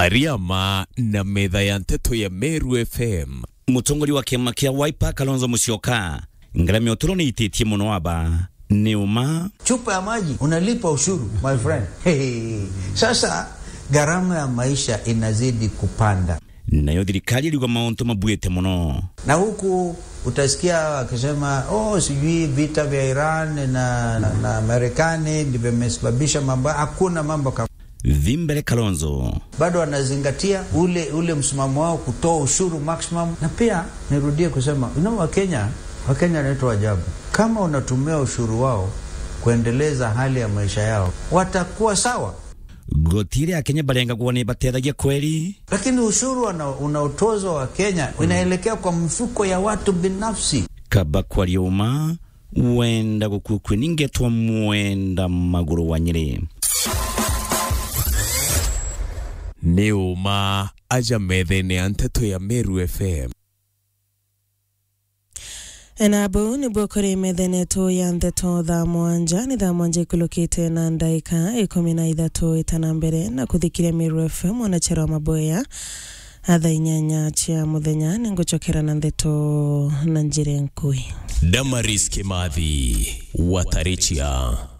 ariama na metha ya nteto ya Meru FM mutongori wa kiama kia Wiper Kalonzo Musyoka ngarama uturo ni ititie muno aba ni uma chupa ya maji unalipa ushuru my friend. Hey, sasa gharama ya maisha inazidi kupanda, nayo thirikari iliuga mauntu mabuite muno na huku utasikia wakisema oh, sijui vita vya Iran na, na, na Marekani ndivyo vimesababisha mambo. Hakuna mambo kama Vimbere Kalonzo bado wanazingatia ule ule msimamo wao kutoa ushuru maximum, na pia nirudie kusema you know, Wakenya Wakenya wanaitwa ajabu. Kama unatumia ushuru wao kuendeleza hali ya maisha yao, watakuwa sawa, gotire akenya barenga kuona batethagia kweli lakini ushuru wana- unaotozwa wa Kenya inaelekea kwa mfuko ya watu binafsi. kaba kwaria uma wenda gukukwe ningetwa mwenda maguru wa nyiri nĩ ũma aja metha-inĩ ya nteto ya Meru FM enabo nibwo kũrĩ metheneto ya ndeto thaa mwanja nĩ thaa mwanja ikulũkĩte na ndaika ikũmi na ithatũ ĩtana mbere na kũthikĩria Meru FM onachero wa maboya athaa inyanya cia mũthenya nĩ ngũcokera na ndeto na njĩra nkui Damaris Kimathi Watarichia